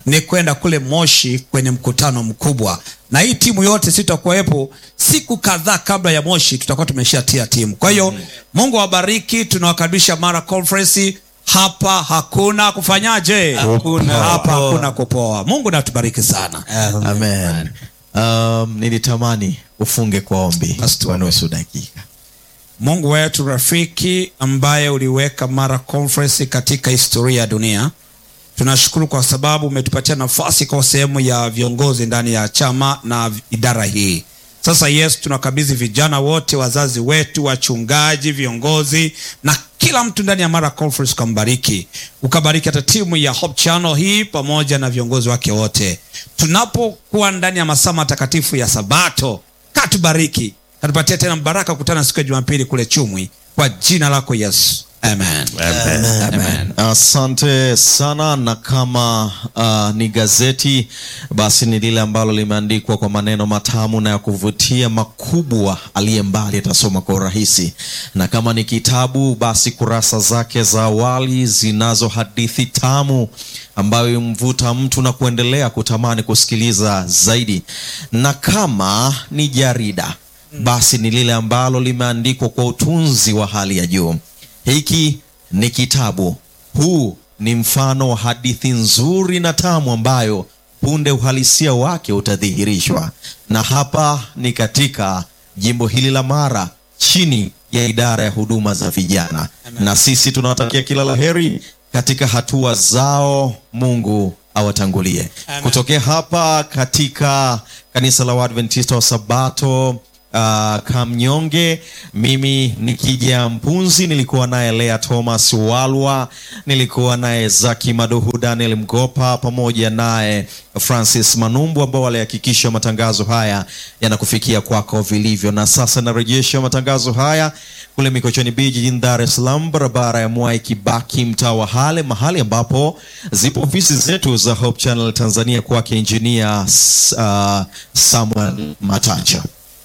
ni kwenda kule Moshi kwenye mkutano mkubwa, na hii timu yote sitakuwepo. Siku kadhaa kabla ya Moshi tutakuwa tumeshatia timu. Kwa hiyo Mungu awabariki, tunawakaribisha Mara Conference. Hapa hakuna kufanyaje? Hakuna hapa kupoa. hakuna kupoa. Mungu natubariki sana. Amen. Um, nilitamani ufunge kwa ombi Basi kwa nusu dakika. Mungu wetu rafiki, ambaye uliweka Mara Conference katika historia ya dunia, tunashukuru kwa sababu umetupatia nafasi kwa sehemu ya viongozi ndani ya chama na idara hii. Sasa Yesu, tunakabidhi vijana wote, wazazi wetu, wachungaji, viongozi na kila mtu ndani ya Mara Conference, ukambariki, ukabariki hata timu ya Hope Channel hii pamoja na viongozi wake wote, tunapokuwa ndani ya masaa matakatifu ya Sabato, katubariki katupatia tena baraka kukutana siku ya Jumapili kule Chumwi, kwa jina lako Yesu, amen. Amen. Amen. Asante sana, na kama uh, ni gazeti basi ni lile ambalo limeandikwa kwa maneno matamu na ya kuvutia makubwa, aliye mbali atasoma kwa urahisi, na kama ni kitabu basi kurasa zake za awali zinazo hadithi tamu ambayo imvuta mtu na kuendelea kutamani kusikiliza zaidi, na kama ni jarida basi ni lile ambalo limeandikwa kwa utunzi wa hali ya juu. Hiki ni kitabu. Huu ni mfano wa hadithi nzuri na tamu ambayo punde uhalisia wake utadhihirishwa, na hapa ni katika jimbo hili la Mara chini ya idara ya huduma za vijana, na sisi tunawatakia kila la heri katika hatua zao. Mungu awatangulie. Kutokea hapa katika kanisa la Waadventista wa Sabato uh, Kamnyonge. Mimi nikija Mpunzi, nilikuwa naye Lea Thomas Walwa, nilikuwa naye Zaki Maduhu, Daniel Mgopa pamoja naye Francis Manumbu ambao walihakikisha matangazo haya yanakufikia kwako vilivyo. Na sasa narejesha matangazo haya kule Mikocheni B jijini Dar es Salaam, barabara ya Mwai Kibaki, mtaa wa Hale, mahali ambapo zipo ofisi zetu za Hope Channel Tanzania, kwake injinia uh, Samuel Matacha.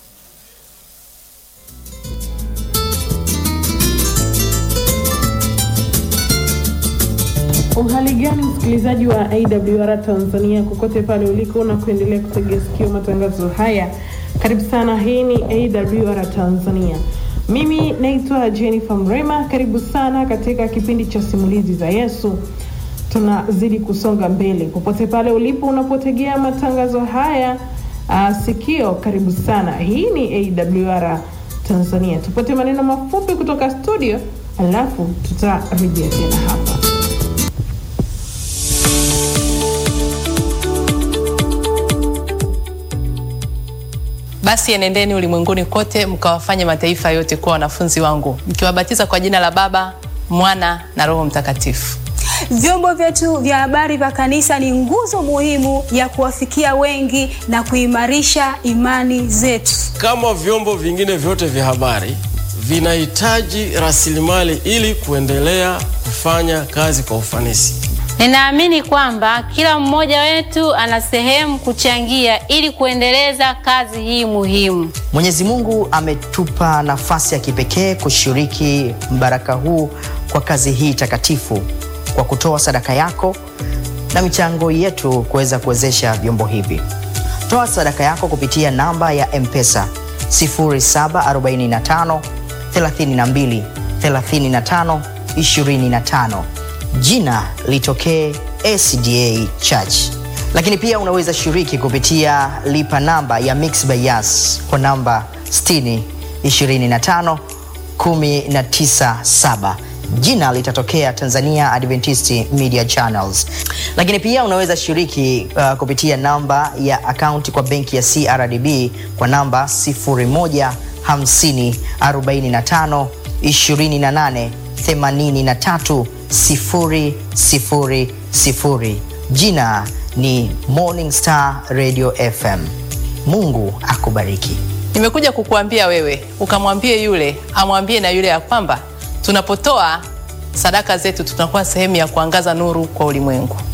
Uhali gani msikilizaji wa AWR Tanzania kokote pale uliko na kuendelea kutegea sikio matangazo haya, karibu sana. Hii ni AWR Tanzania, mimi naitwa Jennifer Mrema. Karibu sana katika kipindi cha simulizi za Yesu. Tunazidi kusonga mbele popote pale ulipo unapotegea matangazo haya uh, sikio, karibu sana. Hii ni AWR Tanzania. Tupate maneno mafupi kutoka studio, alafu tutarejea tena hapa. Basi enendeni ulimwenguni kote mkawafanye mataifa yote kuwa wanafunzi wangu, mkiwabatiza kwa jina la Baba, Mwana na Roho Mtakatifu. Vyombo vyetu vya habari vya kanisa ni nguzo muhimu ya kuwafikia wengi na kuimarisha imani zetu. Kama vyombo vingine vyote vya habari vinahitaji rasilimali ili kuendelea kufanya kazi kwa ufanisi. Ninaamini kwamba kila mmoja wetu ana sehemu kuchangia ili kuendeleza kazi hii muhimu. Mwenyezi Mungu ametupa nafasi ya kipekee kushiriki mbaraka huu kwa kazi hii takatifu kwa kutoa sadaka yako na michango yetu kuweza kuwezesha vyombo hivi. Toa sadaka yako kupitia namba ya M-Pesa 0745 32 35 25. Jina litokee SDA Church. Lakini pia unaweza shiriki kupitia lipa namba ya Mixx by Yas kwa namba 60 25 197 jina litatokea Tanzania Adventist Media Channels. Lakini pia unaweza shiriki uh, kupitia namba ya akaunti kwa benki ya CRDB kwa namba 0150 45 28 83 000. Jina ni Morning Star Radio FM. Mungu akubariki. Nimekuja kukuambia wewe ukamwambie yule amwambie na yule ya kwamba tunapotoa sadaka zetu tunakuwa sehemu ya kuangaza nuru kwa ulimwengu.